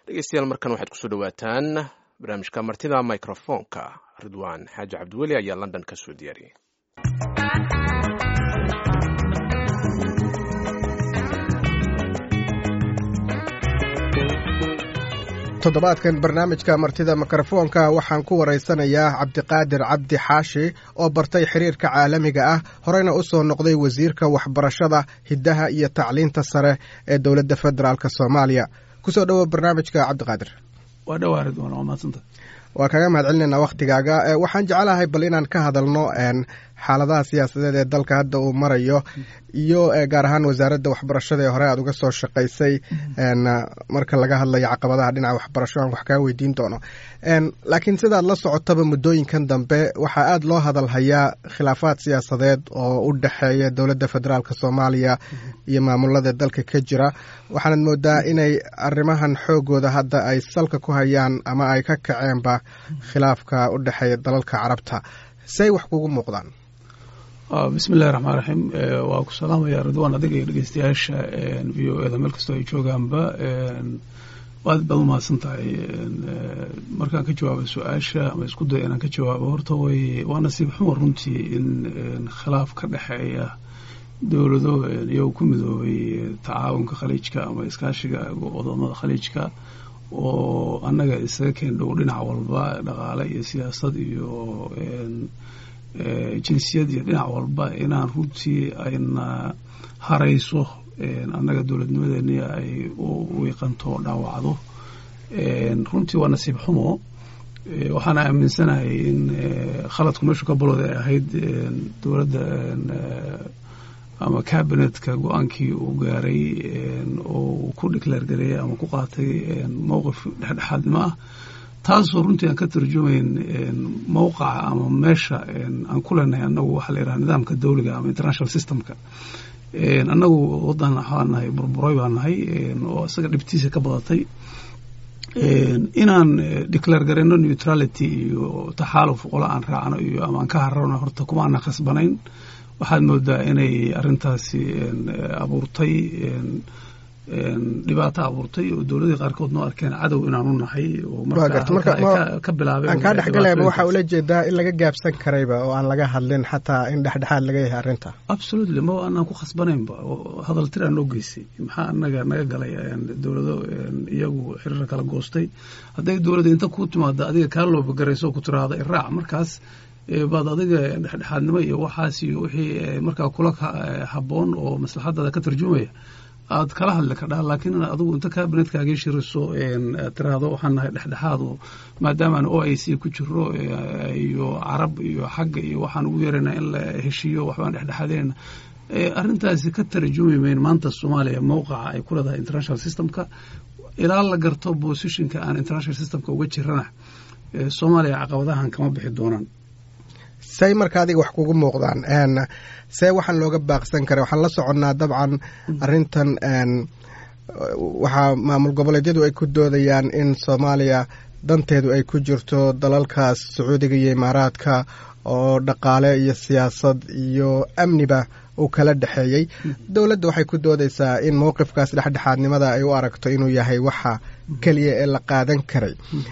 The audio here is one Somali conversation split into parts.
dhegeystayaal markan waxaad kusoo dhawaataan barnaamijka martida microfonka ridwaan xaaji cabdiweli ayaa london ka soo diyaariyey toddobaadkan barnaamijka martida mikrofoonka waxaan ku waraysanayaa cabdiqaadir cabdi xaashi oo bartay xiriirka caalamiga ah horeyna u soo noqday wasiirka waxbarashada hiddaha iyo tacliinta sare ee dowladda federaalk soomaaliya kusoo dhowo barnaamijka cabdiqaadir waa dhowaa ridwaan waa mahadsanta waa kaga mahad celinaynaa wakhtigaaga waxaan jeclahay bal inaan ka hadalno xaaladaha siyaasadeed ee dalka hadda uu marayo iyo gaar ahaan wasaaradda waxbarashada ee hore aad uga soo shaqaysay marka laga hadlayo caqabadaha dhinaca waxbarasho aan wax kaa weydiin doono laakiin sidaad la socotaba muddooyinkan dambe waxaa aada loo hadalhayaa khilaafaad siyaasadeed oo u dhexeeya dowladda federaalk soomaaliya iyo maamulada dalka ka jira waxaanad moodaa inay arrimahan xoogooda hadda ay salka ku hayaan ama ay ka kaceenba khilaafka u dhexeeya dalalka carabta say wax kugu muuqdaan bismi illahi raxmaan raxiim waa ku salaamaya ridwaan adiga iyo dhegeystayaasha v o eda meel kastoo ay joogaanba aad baad umahadsan tahay markaan ka jawaabo su-aasha ama isku daya inaan ka jawaabo horta way waa nasiib xumar runtii in khilaaf ka dhexeeya dowlado iyagoo ku midoobay tacaawunka khaliijka ama iskaashiga wadamada khaliijka oo annaga isaga keen dhow dhinac walba dhaqaale iyo siyaasad iyo jinsiyad iyo dhinac walba inaan runtii ayna harayso annaga dowladnimadeeni ay u wiiqanto o dhaawacdo runtii waa nasiib xumo waxaana aaminsanahay in khaladku meeshu ka balooda ay ahayd dowladda ama cabinetka go-aankii uu gaaray oo uu ku declaar gareeyay ama ku qaatay mowqif dhexdhexaadnimo ah taasoo runtii aan ka tarjumayn mowqaca ama meesha aan ku leenahay annagu waxaa la yidhaha nidaamka dawliga ama international systemka annagu waddan waxaa nahay burburay baa nahay oo isaga dhibtiisa ka badatay inaan declaar gareyno neutrality iyo taxaaluf qola aan raacno iyo ama aan ka hararno horta kuma aanan khasbanayn waxaad moodaa inay arrintaasi abuurtay dhibaato abuurtay oo dowladii qaarkood noo arkeen cadow inaanu nahay oo marka bilaabeen aan kaa dhexgalayba waxaa ula jeedaa in laga gaabsan karayba oo aan laga hadlin xataa in dhexdhexaad laga yahay arrinta absolutely ma anaan ku khasbanaynba hadal tiraa noo geysay maxaa anaga naga galay dowlado iyagu xiriir kala goostay hadday dowladda inta ku timaado adiga kaa loobagarayso ku tiraahda iraac markaas baad adiga dhexdhexaadnimo iyo waxaas iyo wixii markaa kula habboon oo maslaxadaada ka tarjumaya aad kala hadli kadhaa laakiin inaad adigu inta kabinetkaaga shiriso tiraahdo waxaan nahay dhexdhexaado maadaamaan o i c ku jiro iyo carab iyo xagga iyo waxaan ugu yeerana in la heshiiyo waxbaan dhexdhexaadinayna arrintaasi ka tarjumi mayn maanta soomaaliya mowqaca ay ku leedahay international systemka ilaa la garto positionka aan international systemka uga jirana soomaaliya caqabadahan kama bixi doonaan say marka adiga wax kugu muuqdaan see waxaan looga baaqsan kara waxaan la soconnaa dabcan arrintan waxaa maamul goboleedyadu ay ku doodayaan in soomaaliya danteedu ay ku jirto dalalkaas sacuudiga iyo imaaraadka oo dhaqaale iyo siyaasad iyo amniba uu kala dhexeeyey dowladda waxay ku doodaysaa in mowqifkaas dhexdhexaadnimada ay u aragto inuu yahay waxa keliya ee la qaadan karay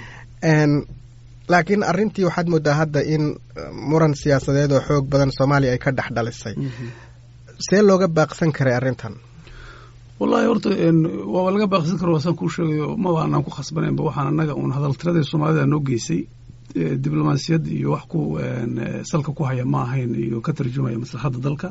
laakiin arrintii waxaad moodaa hadda in muran siyaasadeed oo xoog badan soomaaliya ay ka dhex dhalisay see looga baaqsan karay arrintan wallahi horta waaba laga baaqsan karo waasaan kuu sheegayo maba anaan ku khasbanaynba waxaan annaga uun hadaltiradii soomaalida noo geysay diblomaasiyad iyo wax ku salka ku haya ma ahayn iyo ka tarjumaya maslaxadda dalka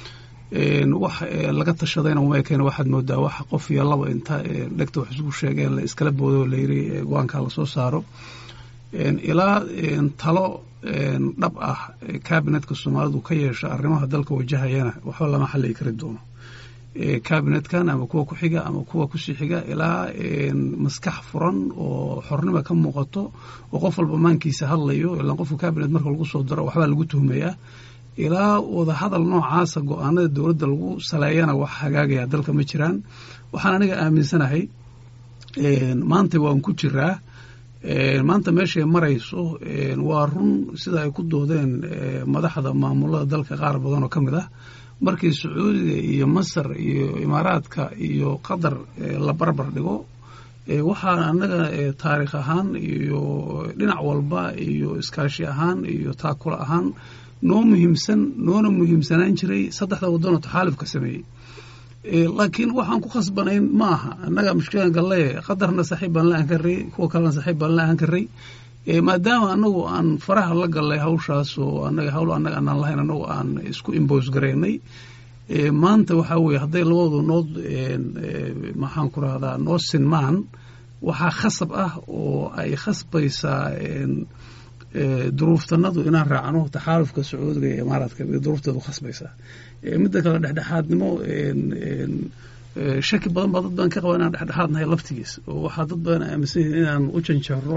wax laga tashadayna uma ekeen waxaad moodaa wax qof iyo laba inta dhegta wax isugu sheegeen la iskala boodo layiri go-aankaa lasoo saaro ilaa talo dhab ah kabinetka soomaalidu ka yeesha arrimaha dalka wajahayana waxba lama xalligi kari doono kabinetkan ama kuwa ku xiga ama kuwa kusii xiga ilaa maskax furan oo xornima ka muuqato oo qof walba maankiisa hadlayo ilaan qofka kabinet marka lagu soo daro waxbaa lagu tuhmayaa ilaa wadahadal noocaasa go-aanada dowladda lagu saleeyana wax hagaagaya dalka ma jiraan waxaan aniga aaminsanahay maanta waan ku jiraa maanta meeshay marayso waa run sida ay ku doodeen madaxda maamulada dalka qaar badan oo ka mid ah markii sacuudiga iyo masar iyo imaaraadka iyo qatar la barbar dhigo waxaa annaga taariikh ahaan iyo dhinac walba iyo iskaashi ahaan iyo taakula ahaan noo muhiimsan noona muhiimsanaan jiray saddexda waddanoo taxaalifka sameeyey laakiin waxaan ku khasbanayn ma aha annaga mushkilaan galle qadarna saaxiib baan la ahan karay kuwa kalena saaxiib baan la ahan karay maadaama anagu aan faraha la gallay hawshaas oo anaga hawl annaga anaan lahayn anagu aan isku imbos garaynay maanta waxaa weeye hadday labadu noo maxaan ku rahdaa noo sinmaan waxaa khasab ah oo ay khasbaysaa duruuftanadu inaan raacno taxaalufka sacuudiga iyo imaaraadka duruufteedu khasbaysaa midda kale dhexdhexaadnimo shaki badan baa dad badan ka qaba inaan dhexdhexaad nahay laftigiis oo waxaa dad badan aaminsan yihin inaan u janjeero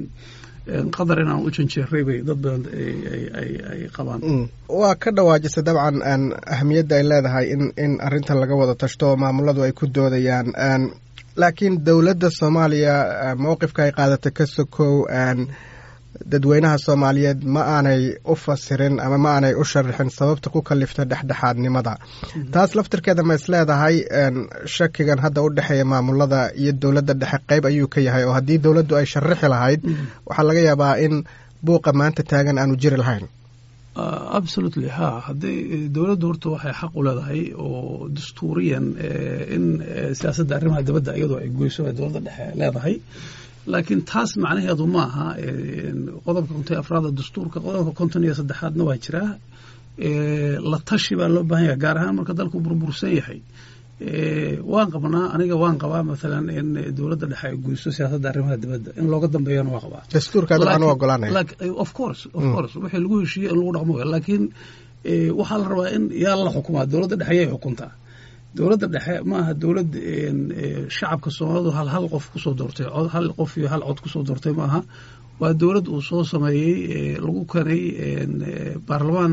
qadar inaan u janjeeray bay dad badan ay qabaan waa ka dhawaajisa dabcan ahamiyadda ay leedahay in in arrintan laga wada tashto oo maamuladu ay ku doodayaan laakiin dowladda soomaaliya mowqifka ay qaadatay ka sokow dadweynaha soomaaliyeed ma aanay u fasirin ama ma aanay u sharixin sababta ku kalifta dhexdhexaadnimada taas laftirkeeda ma is leedahay shakigan hadda u dhexeeya maamulada iyo dowladda dhexe qeyb ayuu ka yahay oo haddii dowladdu ay sharixi lahayd waxaa laga yaabaa in buuqa maanta taagan aanu jiri lahayn absolutely ha hadday dowladdu horta waxay xaq u leedahay oo dastuuriyan in siyaasadda arrimaha dibadda iyadoo ay goyso ay dowladda dhexe leedahay laakiin taas macnaheedu ma aha qodobka konton iyo afraada dastuurka qodobka konton iyo saddexaadna waa jiraa la tashi baa loo baahan yahay gaar ahaan marka dalku burbursan yahay waan qabnaa aniga waan qabaa maalan in dowladda dhexe ay guyso siyaasadda arrimaha dibadda in looga dambeeyana waa qabaa dastuurka dabcan u ogolaanaya of course of course wixii lagu heshiiyey in lagu dhaqmo laakiin waxaa la rabaa in yaa la xukumaa dowladda dhexe yay xukuntaa dowladda dhexe ma aha dowlad shacabka soomaalidu hal hal qof kusoo doortay hal qof iyo hal cod kusoo doortay ma aha waa dowlad uu soo sameeyey lagu kanay baarlamaan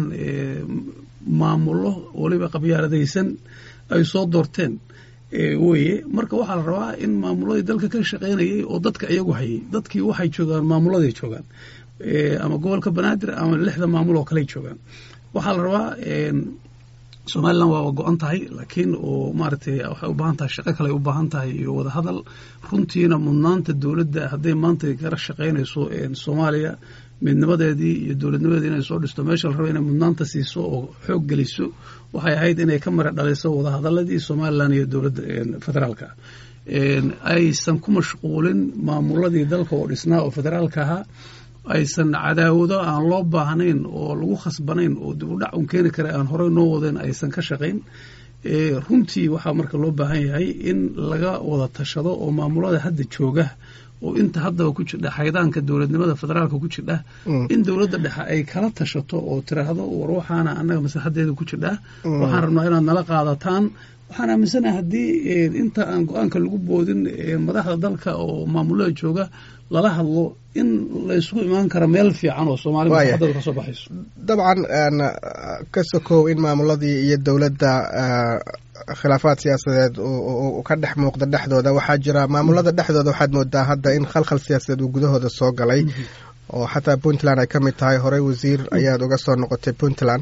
maamulo weliba qabyaaladaysan ay soo doorteen weye marka waxaa la rabaa in maamuladii dalka ka shaqaynayay oo dadka iyagu hayay dadkii waxay joogaan maamuladay joogaan ama gobolka banaadir ama lixda maamul oo kaley joogaan waxaa la rabaa somalilan waa go-an tahay laakiin oo maaragtay waxay u baahan tahay shaqo kale ay u baahan tahay iyo wadahadal runtiina mudnaanta dowladda hadday maanta kala shaqaynayso soomaaliya midnimadeedii iyo dowladnimadeedii inay soo dhisto meesha la raba inay mudnaanta siiso oo xoog geliso waxay ahayd inay ka mara dhaliso wadahadaladii somalilan iyo dowladda federaalka aysan ku mashquulin maamuladii dalka oo dhisnaa oo federaalka ahaa aysan cadaawado aan loo baahnayn oo lagu khasbanayn oo dib u dhac un keeni kara aan horey noo wadeen aysan ka shaqayn runtii waxaa marka loo baahan yahay in laga wada tashado oo maamulada hadda jooga oo inta haddaba ku jirdha xaydaanka dowladnimada federaalka ku jirdha in dowladda dhexe ay kala tashato oo tiraahdo war waxaana annaga maslaxadeeda ku jirdhaa waxaan rabnaa inaad nala qaadataan waxaan aaminsanahay haddii inta aan go-aanka lagu boodin madaxda dalka oo maamulada jooga lala hadlo in la isugu imaan kara meel fiican oo soomaalida maslaxadooda ka soo baxayso dabcan ka sokow in maamuladii iyo dowladda khilaafaad siyaasadeed ka dhex muuqda dhexdooda waxaa jira maamulada dhexdooda waxaad moodaa hadda in khalkhal siyaasadeed uu gudahooda soo galay oo xataa puntland ay ka mid tahay horey wasiir ayaad uga soo noqotay puntland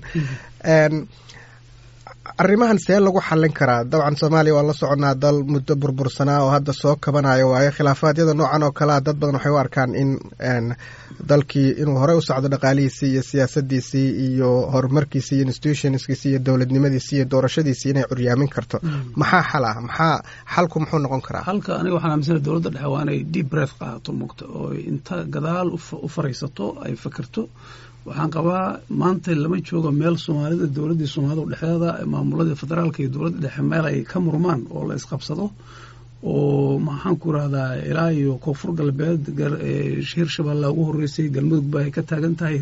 arrimahan see lagu xallin karaa dabcan soomaaliya waan la soconaa dal muddo burbursanaa oo hadda soo kabanayo waayo khilaafaadyada noocan oo kalea dad badan waxay u arkaan in dalkii inuu horey u socdo dhaqaalihiisii iyo siyaasadiisii iyo horumarkiisii iyo institutionskiisii iyo dowladnimadiisii iyo doorashadiisii inay curyaamin karto maxaa xal ah maxaa xalku muxuu noqon karaa halka aniga waxaan aaminsana dowladda dhexe waa inay deep breath qaadato mugta oo inta gadaal u faraysato ay fakerto waxaan qabaa maanta lama joogo meel soomaalida dowladdii soomaalida dhexdeeda maamuladii federaalka iyo dowladda dhexe meel ay ka murmaan oo la isqabsado oo maxaan ku irahdaa ilaa iyo koonfur galbeed hirshabelle ugu horeysay galmudug ba ay ka taagan tahay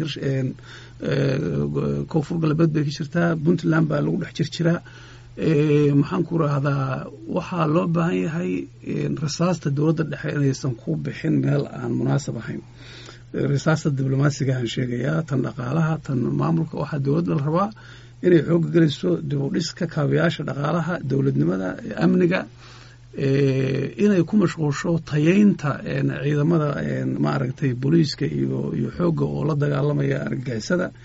koonfur galbeed bay ka jirtaa puntland baa lagu dhex jirjiraa maxaan ku irahdaa waxaa loo baahan yahay rasaasta dowladda dhexe inaysan ku bixin meel aan munaasab ahayn risaasta diblomaasigahan sheegayaa tan dhaqaalaha tan maamulka waxaa dowladda la rabaa inay xooga geliso dib u dhiska kaabayaasha dhaqaalaha dowladnimada amniga inay ku mashquulsho tayeynta ciidamada maaragtay booliiska iyo iyo xoogga oo la dagaalamaya argagixisada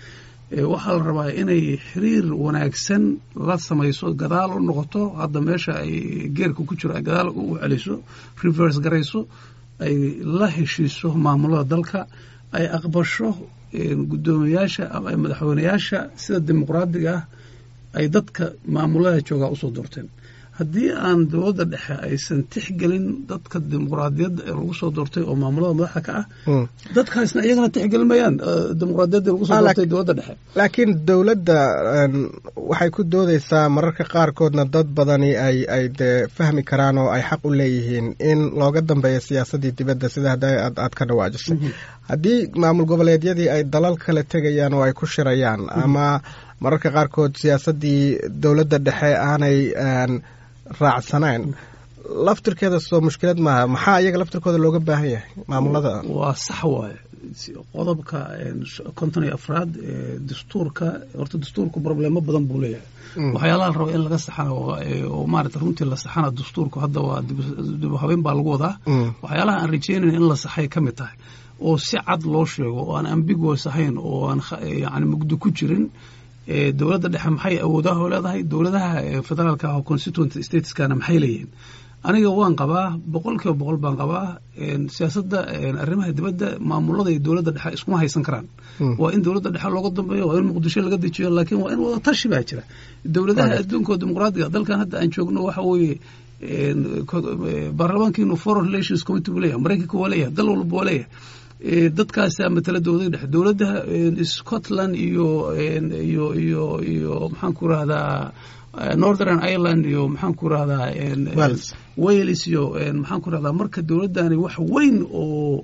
waxaa la rabaa inay xiriir wanaagsan la samayso gadaal u noqoto hadda meesha ay geerka ku jiro ay gadaal u celiso reverse garayso ay la heshiiso maamulada dalka ay aqbasho guddoomiyaasha ama madaxweyneyaasha sida dimuqraadiga ah ay dadka maamulada joogaa usoo doorteen haddii aan dowladda dhexe aysan tixgelin dadka dimuqraadiyadda ee lagu soo doortay oo maamulada madaxda ka ah dadkaasna iyagana tixgelmayaan dimuqraadiyadda lagu soo doortay dowladda dhexe laakiin dowladda waxay ku doodeysaa mararka qaarkoodna dad badani ay ay dee fahmi karaan oo ay xaq u leeyihiin in looga dambeeyo siyaasaddii dibadda sida hadda aad ka dhawaajisay haddii maamul goboleedyadii ay dalal kale tegayaan oo ay ku shirayaan ama mararka qaarkood siyaasaddii dowladda dhexe aanay raacsanayn laftirkeeda soo mushkilad maaha maxaa iyaga laftirkooda looga baahan yahay maamulada waa sax waaye qodobka konton iyo afraad ee dastuurka horta dastuurku problemo badan buu leeyahay waxyaalaha la raba in laga saxana oo maarata runtii la saxana dastuurku hadda waa dib habeyn baa lagu wadaa waxyaalaha aan rajeynayn in la saxay ka mid tahay oo si cad loo sheego oo aan ambiguous ahayn oo aan yani mugdo ku jirin dowladda dhexe maxay awoodaha oo leedahay dowladaha federaalka ah oo constituent stateskana maxay leeyihiin aniga waan qabaa boqol kiiba boqol baan qabaa siyaasadda arrimaha dibadda maamulada iyo dowladda dhexe iskuma haysan karaan waa in dowladda dhexe looga dambeeyo waa in muqdisho laga dejiyo laakiin waa in wada tashi baa jira dowladaha adduunka oo dimuqraadiga dalkan hadda aan joogno waxa weeye baarlamaankiinu foreign relations committee buu leeyahay maraykanka waa leeyahay dal walba waa leeyahay dadkaasaa matala dowlada dhexe dowladda scotland iyo iyo iyo iyo maxaan ku rahdaa northern ireland iyo maxaan ku rahdaa wales iyo maxaan ku rahdaa marka dowladdani wax weyn oo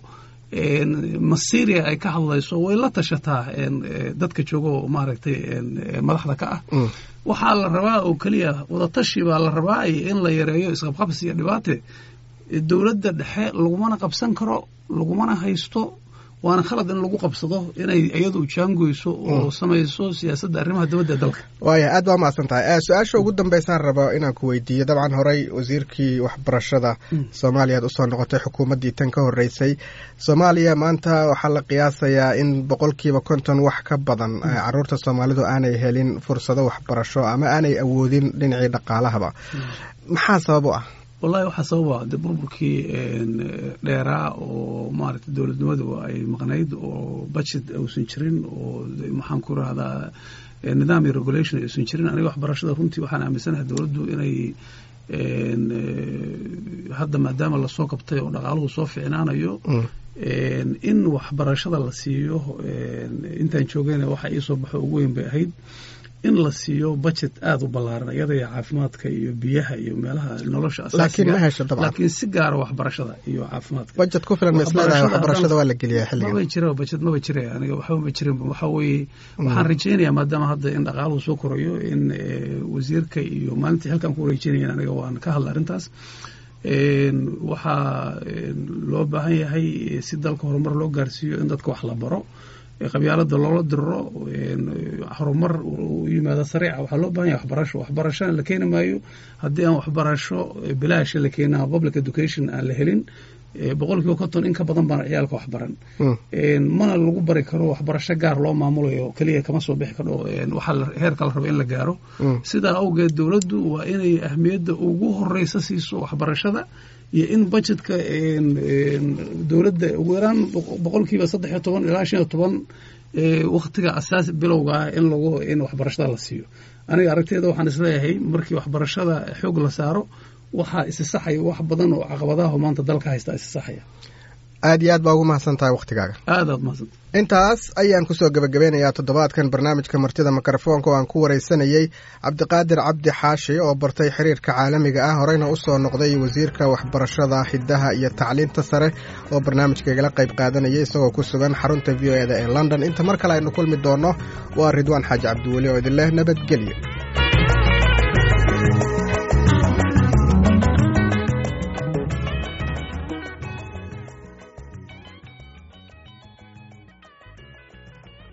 masiria ay ka hadlayso way la tashataa dadka jooga oo maaragtay madaxda ka ah waxaa la rabaa oo keliya wadatashi baa la rabaa in la yareeyo isqabqabsi iyo dhibaate dowladda dhexe lagumana qabsan karo lagumana haysto waana khalad in lagu qabsado inay iyadu jaangoyso oo samayso siyaasadda arrimaha dibadda dalka waaya aad baa mahadsan tahay su-aasha ugu dambeysaan rabo inaan ku weydiiyo dabcan horey wasiirkii waxbarashada soomaaliya ad usoo noqotay xukuumaddii tan ka horreysay soomaaliya maanta waxaa la qiyaasayaa in boqolkiiba konton wax ka badan caruurta soomaalidu aanay helin fursado waxbarasho ama aanay awoodin dhinacii dhaqaalahaba maxaa sabab u ah wallahi waxaa sababa de burburkii dheeraa oo maaragtay dowladnimadu ay maqnayd oo budget uusan jirin oo maxaan ku rahdaa nidaam iyo regulation aysan jirin aniga waxbarashada runtii waxaan aaminsanahay dowladdu inay hadda maadaama lasoo qabtay oo dhaqaaluhu soo ficnaanayo in waxbarashada la siiyo intaan joogayna waxa iisoo baxo ugu weyn bay ahayd in la siiyo budget aada u ballaaran iyada iyo caafimaadka iyo biyaha iyo meelaha nolosha asaasigalaakiin si gaara waxbarashada iyo caafimaadka budget ku filan masleedahay waxbarashada waa la geliyaa xilligan maba jira budget maba jira aniga waxba ma jirin waxa weeye waxaan rajaynayaa maadaama hadda in dhaqaaluhu soo korayo in wasiirka iyo maalintii halkaan ku wareejinayan aniga waan ka hadla arrintaas waxaa loo baahan yahay si dalka horumar loo gaarsiiyo in dadka wax la baro qabyaalada loola diriro horumar u yimaado sariica waxaa loo bahan yahay waxbarasho waxbarashona la keeni maayo haddii aan waxbarasho bilaasha la keenin ama public education aan la helin boqol kiiba konton in ka badan baan ciyaalka waxbaran mana lagu bari karo waxbarasho gaar loo maamulayo keliya kama soo bixi karo waxaa heerka la raba in la gaaro sidaa awgeed dowladdu waa inay ahmiyadda ugu horeysa siiso waxbarashada iyo in budgetka dowladda ugu yaraan boqolkiiba saddex iyo toban ilaa shan iyo toban waktiga asaas bilowga ah in lagu in waxbarashada la siiyo aniga aragteeda waxaan isleeyahay markii waxbarashada xoog la saaro waxaa isisaxaya wax badan oo caqabadaha maanta dalka haysta isisaxaya aad iyo aad baa ugu mahadsan tahay wakhtigaaga aad aad mahadsanta intaas ayaan kusoo gebagabeynayaa toddobaadkan barnaamijka martida mikrofoonka oo aan ku wareysanayey cabdiqaadir cabdi xaashi oo bartay xiriirka caalamiga ah horeyna usoo noqday wasiirka waxbarashada hiddaha iyo tacliinta sare oo barnaamijka igala qayb qaadanayay isagoo ku sugan xarunta v o eda ee london inta mar kale aynu kulmi doonno waa ridwaan xaaji cabdiweli oo idin leh nabadgelyo